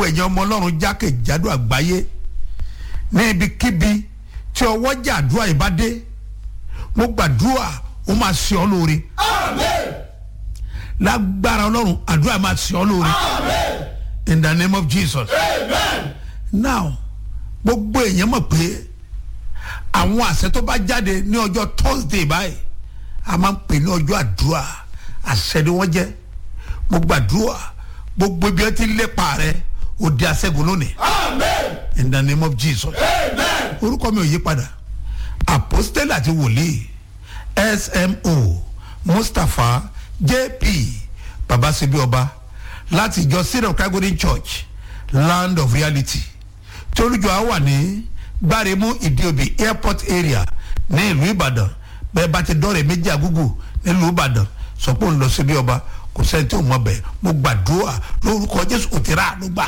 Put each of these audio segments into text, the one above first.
gbogbo ẹ̀yàn ọmọ ọlọ́run jákèjádò àgbáyé ní ibikíbi tí ọwọ́ jà àdúrà yìí bá dé mo gbàdúrà ó máa ṣe ọ́ lóore lágbára ọlọ́run àdúrà máa ṣe ọ́ lóore in the name of jesus now gbogbo èèyàn mọ̀ pé àwọn àṣẹ tó bá jáde ní ọjọ́ thursday báyìí a máa ń pè ní ọjọ́ àdúrà àṣẹ ni wọ́n jẹ́ mo gbàdúrà gbogbo ibi ẹ ti lépa rẹ ó di aṣẹ́gun lónìí in the name of jesus orúkọ mi ò yí padà apostole àti wòlíì smo mustapha jp babasebi ọba láti ìjọ syrian calgary church land of reality tí olùjọ á wà ní gbáremú ìdíòbí airport area ní ìlú ìbàdàn bẹ́ẹ̀ bá ti dọ́rẹ̀ méjì àgúgù nílùú ìbàdàn sọ pé òun lọ síbi ọba kò sẹ́ni tí ò mọ̀ bẹ́ẹ̀ mo gbàdúrà lórúkọ jésù òtírà ló gbà.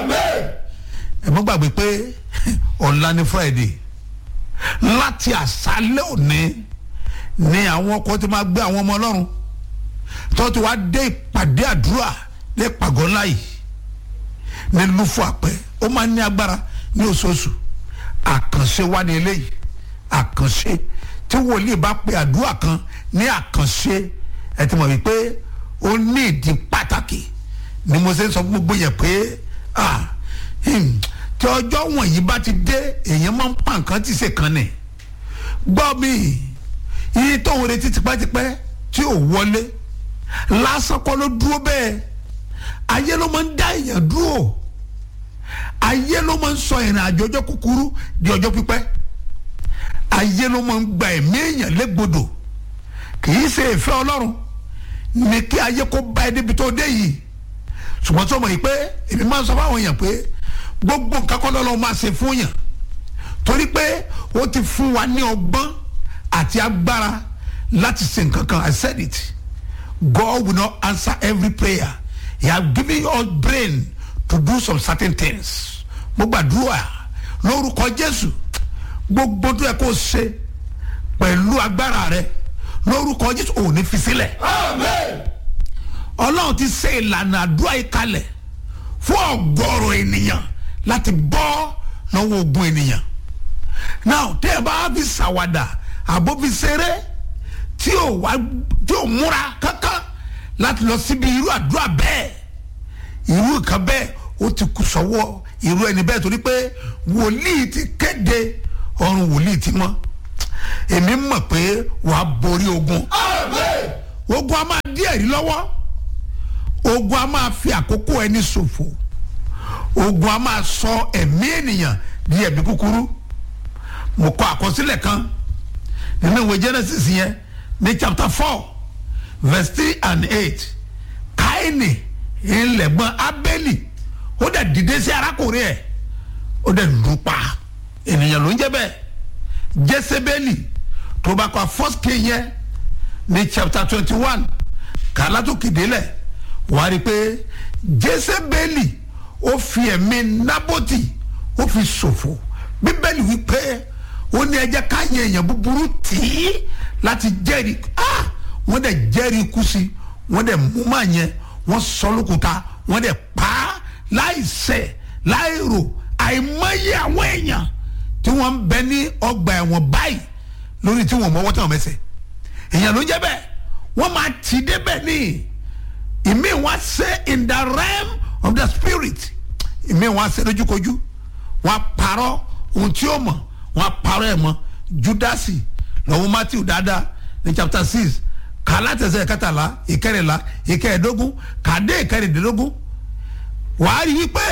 ẹ mọ́ gbàgbé pé ọ̀la ní friday láti àṣálẹ́ òní ni àwọn ọkọ̀ tí máa gbé àwọn ọmọ ọlọ́run tó ti wá dé ìpàdé àdúrà ní ìpàgọ́ ńlá yìí ní lúfọ àpẹ ó máa ní agbára ní oṣooṣù àkànṣe wá ní eléyìí àkànṣe tí wòlíì bá pe àdúrà kan ní àkànṣe ẹ ti mọ̀ wípé ó ní ìdí pàtàkì ni mo ṣe ń sọ fún gbogbo yẹn pé ah hmm, tí ọjọ́ wọ̀nyí bá ti dé èèyàn máa ń pa nǹkan tí ṣe kan nì gbọ́ mi iye tó ń retí tipẹ́tipẹ́ tí ò wọlé lásán kọ́ ló dúró bẹ́ẹ̀ ayé ló máa ń dá èèyàn dúró ayé ló máa ń sọ ìrìn àjò ọjọ́ kúkúrú di ọjọ́ pípẹ́ ayé ló máa ń gba ẹ̀mí èèyàn légbodò kì í ṣe ìfẹ́ ọlọ́run ní kí ayé kó bá ẹ débi tó dé yìí ṣùgbọ́n tó mọ̀ yìí pé èmi máa ń sọ fáwọn èèyàn pé gbogbo nǹkan kọ́ lọ́lọ́ máa ṣe fún yàn torí pé ó ti fún wa ní ọgbọ́n àti agbára láti ṣe nǹkan kan I said it God will not answer every prayer he has given us brain to do some certain things mo gbàdúrà lórúkọ Jésù gbogbo tó yẹ kó ṣe pẹ̀lú agbára rẹ lórúkọ Jésù ò ní fi sílẹ̀ Ọlọ́run ti ṣe ìlànà àdúrà yìí kalẹ̀ fún ọ̀gọ̀rọ̀ ènìyàn láti bọ́ lọ́wọ́ ogun ènìyàn now tẹ́ ẹ bá fi ṣàwàdà àbó fi ṣeré tí ò wá tí ò múra kankan láti lọ síbi irú àdúrà bẹ́ẹ̀ irú nǹkan bẹ́ẹ̀ ó ti kù sọ́wọ́ irú ẹni bẹ́ẹ̀ torí pé wòlíì ti kéde ọrùn wòlíì ti mọ́ èmi mọ̀ pé wàá borí ogun ogun a máa dí ẹ̀rí lọ́wọ́ ogun a máa fi àkókò ẹni ṣòfò ogun a máa sọ ẹ̀mí ènìyàn di ẹ̀mí kúkúrú mo kọ àkọsílẹ̀ kan nínú ìwé Genesis yẹn ní chapter four verse three and eight Káínì ńlẹ̀gbọ́n Ábélì ó dẹ̀ dìde sí arákùnrin ẹ̀ ó dẹ̀ lù pa ènìyàn ló ń jẹ́ bẹ́ẹ̀ Jésébélì tó bá kọ first king yẹn ní chapter twenty one kàlá tó kéde lẹ̀ wàá rí i pé Jésébélì ó fi ẹ̀mí Nábótì ó fi ṣòfò bíbélì wípé ó ní ẹ jẹ́ ká yẹ èèyàn búburú tì í láti jẹ́rìí ah wọ́n dẹ̀ jẹ́rìí ikú sí wọ́n dẹ̀ mú màá yẹn wọ́n sọ lókùúta wọ́n dẹ̀ pa á láì ṣẹ̀ láì rò àìmọye àwọn èèyàn tí wọ́n ń bẹ ní ọgbà ẹ̀wọ̀n báyìí lórí tí wọ́n mọ́wọ́ tí wọ́n mẹ́sẹ̀ èèyàn ló ń jẹ́ bẹ́ẹ̀ wọ́n máa tì í débẹ̀ ní ìmí wọn ṣe in the realm of the spirit ìmí wọn ṣe lójúkojú wọn parọ́ ohun tí ó mọ̀ wọn parọ́ ẹ̀ mọ́ judasi lọ́wọ́ matthew dáadáa ní chapter six kàlá tẹ̀sẹ̀ kẹtàlá ìkẹrìnlá ìkẹẹ̀dógún kàdé ìkẹrìndínlógún wàá rí wípé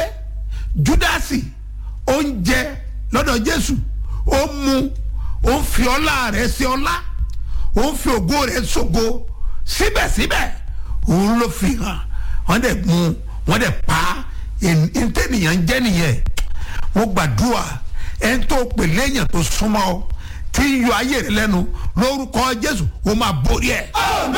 judasi ó ń jẹ lọ́dọ̀ jésù ó mu ó ń fi ọlá rẹ̀ sí ọlá ó ń fi ògo rẹ̀ sógo síbẹ̀síbẹ̀ òun ló fi hàn wọ́n dẹ̀ mú wọ́n dẹ̀ pa ntẹ́nìyàn jẹ́ nìyẹn mo gbàdúrà ẹni tó pè léèyàn tó súnmọ́ ọ tí ń yọ ayé rẹ lẹ́nu lórúkọ jésù ó máa borí ẹ̀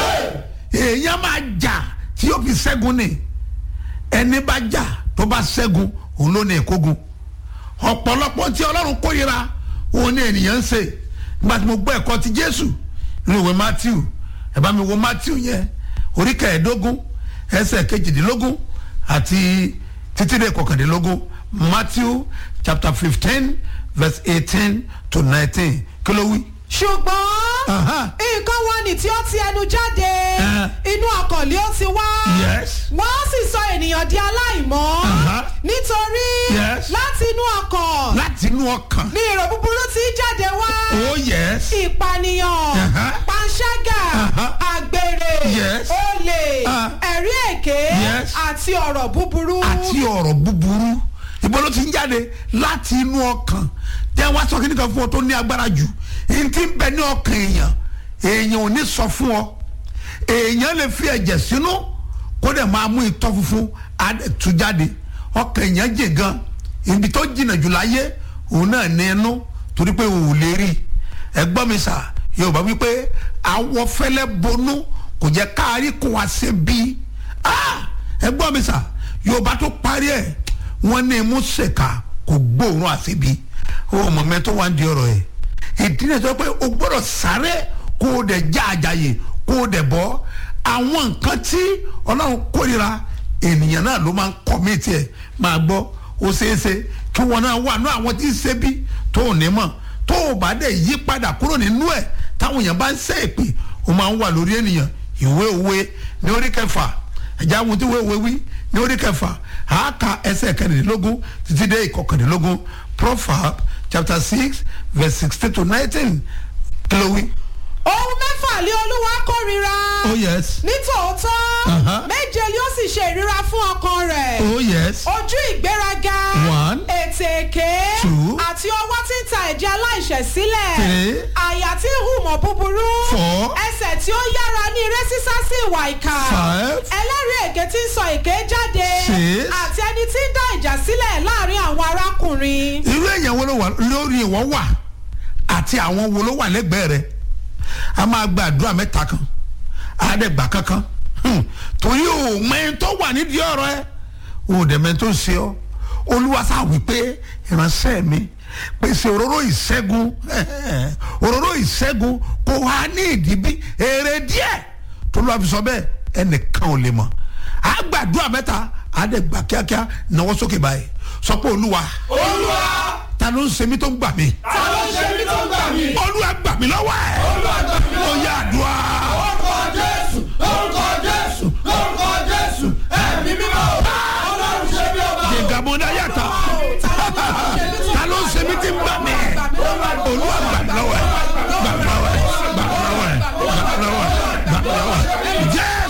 èèyàn máa jà tí yóò fi ṣẹ́gun ni ẹni bá jà tó bá ṣẹ́gun òun ló ní ìkógun ọ̀pọ̀lọpọ̀ tí ọlọ́run kórìíra òun ní ènìyàn ń ṣe nígbà tí mo gbọ́ ẹ̀kọ́ ti jésù ní ìwé matthew ẹ bá mi wo matthew yẹn orí kẹẹ̀ẹ́dógún ẹsẹ̀ kejìdínlógún àti títí dé kọkàndínlógún matthew chapter fifteen verse eighteen to nineteen kí ló wí. ṣùgbọ́n Aha. nǹkan wọn ni tí ó ti ẹnu jáde Eh. inú ọkàn lé ó ti wá Yes. wọ́n sì sọ ènìyàn di aláìmọ́ Aha. nítorí Yes. láti inú ọkàn láti inú ọkàn. ní èrò búburú tí í jáde wá oh yes. ìpànìyàn Aha. panṣágà Aha. àgbèrè Yes. olè Ah. ẹ̀rí èké Yes. àti ọ̀rọ̀ búburú. àti ọ̀rọ̀ búburú ibo ló ti ń jáde láti inú ọkàn jẹ́ wá sọ kíní kan fún ọ tó ní agbára jù èyí tí ń bẹ ní ọkàn èèyàn èèyàn ò ní sọ fún ọ èèyàn lè fi ẹ̀jẹ̀ sínú kó dẹ̀ máa mú itọ́ funfun á dẹ̀ tú jáde ọkàn èèyàn jè gan ibi tó jìnnà jù láyé òun náà ní inú torí pé òun ò lè rí ẹgbọ́n mi sà yorùbá wípé awọ fẹ́lẹ́ bonú kò jẹ́ káàrí kó wá sí bí ẹgbọ́n mi sà yorùbá tó parí ẹ̀ wọ́n ní imú ṣèkà kò gbóòórùn àṣebi ó mọ̀ mẹ́ tó wá ń di ọ̀rọ̀ ẹ̀ ìdí náà sọ pé o gbọ́dọ̀ sáré kó o dẹ̀ já àjàyè kó o dẹ̀ bọ́ àwọn nǹkan tí ọlọ́run kórira ènìyàn náà ló máa ń kọ́ mí tiẹ̀ máa gbọ́ ó ṣeéṣe kí wọn náà wà ní àwọn tí ń ṣe bí tó ò ní mọ̀ tó o bá dẹ̀ yí padà kúrò nínú ẹ̀ táwọn èèyàn bá ń ṣe èpè o máa ń wà lórí ènìyàn ìwé òwe ní orí kẹfà ẹ̀já àwọn tí wọ́n wí ní orí kẹfà àáka ẹsẹ̀ kẹrìndínlógún títí dé ìkọkàndínlógún proverb chapter six verse sixteen to nineteen kí ló wí. ohun mẹ́fà lé olúwa kórira. oh yes nítòótọ́ Aha. méje yóò sì ṣe ìríra fún ọkàn rẹ̀. oh yes ojú ìgbéraga One. ètè èké Two. àti ọwọ́ tí ń ta ẹ̀jẹ̀ aláìṣẹ̀ sílẹ̀ Three. àyà tí ń hùmọ̀ búburú Four. ẹsẹ̀ tí ó yára ní eré sísá sí ìwà ìkà Five. ẹlẹ́rìí èké tí ń sọ èké jáde Six. àti ẹni tí ń dá ìjà sílẹ̀ láàrin àwọn arákùnrin. irú èèyàn wo ló wà lórí ìwọ wà àti àwọn wo ló wà lẹ́gbẹ̀ẹ́ rẹ̀ a máa gba àdúrà mẹ́ta kan àádẹ́gbà kankan Hmm. torí o mẹ́rin tó wà nídìí ọ̀rọ̀ ẹ o dẹ̀ mẹ́rin tó ń ṣe ọ́ olúwa sá wí pé ìránṣẹ́ mi pèsè òróró ìṣẹ́gun òróró ìṣẹ́gun kò wá ní ìdíbí èrè díẹ̀ tó lọ́wọ́ fi sọ bẹ́ẹ̀ ẹnìkan ò lè mọ̀ àgbàdúrà mẹ́ta àádẹ́gbà kíákíá náwó sókè báyìí sọ pé olúwa olúwa ta ló ń ṣe mí tó ń gbà mí ta ló ṣe mí tó ń gbà mí. olúwa gbà mí lọ́wọ́ ẹ̀